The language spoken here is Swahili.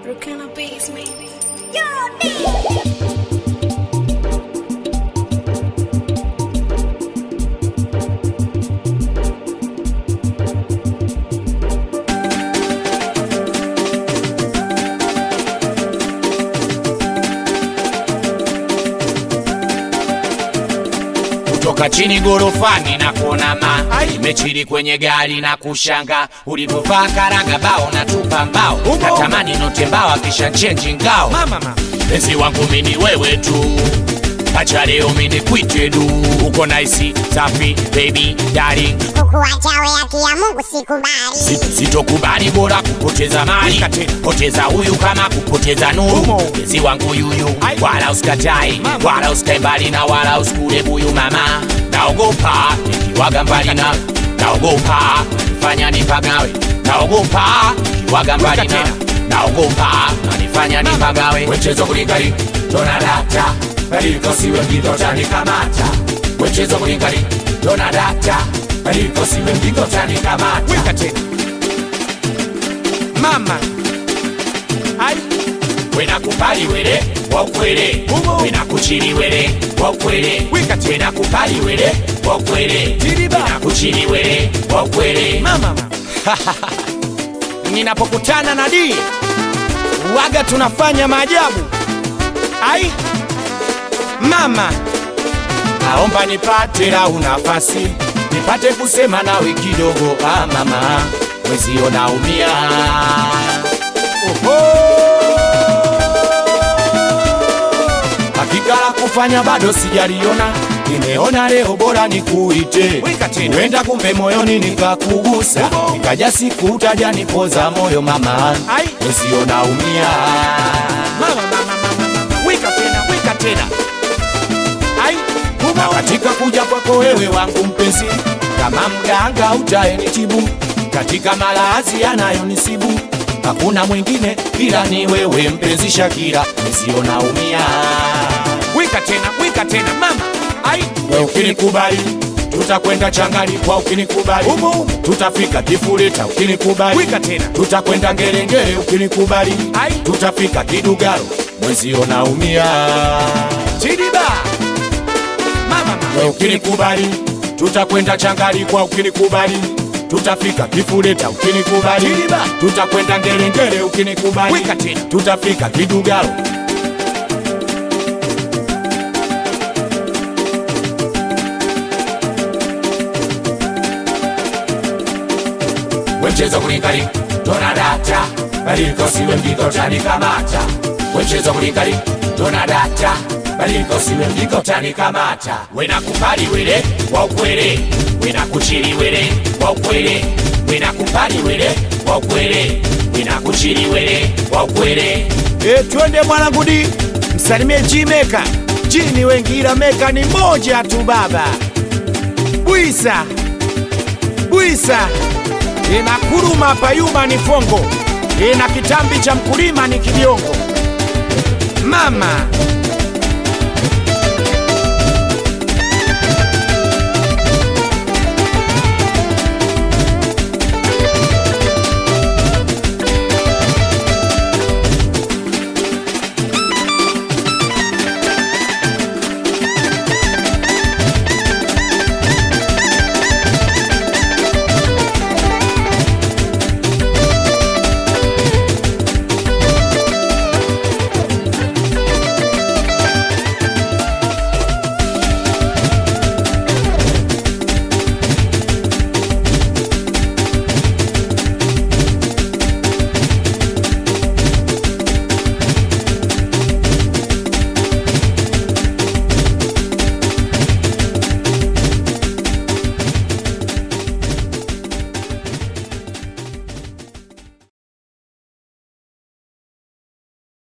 Brooklyn Beats, maybe. kutoka chini gorofani na kuona ma imechili kwenye gari na kushanga ulivyovaa karanga bao na tupa mbao natamani note mbao akisha chenji ngao penzi wangu mini wewe tu acha leo mini kwite du uko naisi safi baby darling kukuacha we haki ya Mungu sikubali. Si- sitokubali bora kupoteza mali poteza huyu kama kupoteza nuru mpenzi wangu yuyu wala usikatai wala usikae mbali na wala usikule buyu mama naogopa nikiwaga mbali na naogopa fanya nipagawe naogopa nikiwaga mbali na naogopa nanifanya nipagawe wechezo kulikali tonadata alikosiwe mgitotanikamata wechezo kulikali tonadata alikosiwe mgitotanikamata wika tena mama ai wena kupali wele wakwele Umo. wena kuchili wele wakwele Wikati. wena kupali wele wakwele Tiriba. wena kuchili wele wakwele mama ninapokutana na dii waga tunafanya maajabu ai mama naomba nipate lau nafasi nipate kusema nawe kidogo ah mama mwezio naumia hakika la kufanya bado sijaliona nimeona leo bora nikuite Wika tena. wenda kumbe moyoni nikakugusa nikaja siku utaja nipoza moyo mama Ai. mwezio naumia mama mama mama mama wika tena wika tena ai na humo katika kuja kwako wewe wangu mpenzi, kama mganga utaenitibu katika malazi yanayonisibu, hakuna mwingine ila ni wewe mpenzi Shakira, nisio naumia. wika tena wika tena mama ai We ukinikubali tutakwenda changali kwa ukinikubali Umo, umo. tutafika kifuleta ukinikubali Wika tena. tutakwenda ngerengere ukinikubali Ai. tutafika kidugaro mwezio naumia chidiba mama mama We ukinikubali tutakwenda changali kwa ukinikubali tutafika kifuleta ukinikubali Jiliba. tutakwenda ngerengere ukinikubali Wika tena. tutafika kidugaro wechezo kulikali tonadata balikosiwe mgikotanikamata wechezo kulikali tonadata balikosiwe mgikotanikamata wenakupali wele waukwele wenakuchili wele waukwele wenakupali wele waukwele wenakuchili wele waukwele E, twende mwanangu di msalimie Jimeka jini wengi ila meka ni moja tu baba bwisa bwisa ina kuruma payuma ni fongo ina kitambi cha mkulima ni kibiongo mama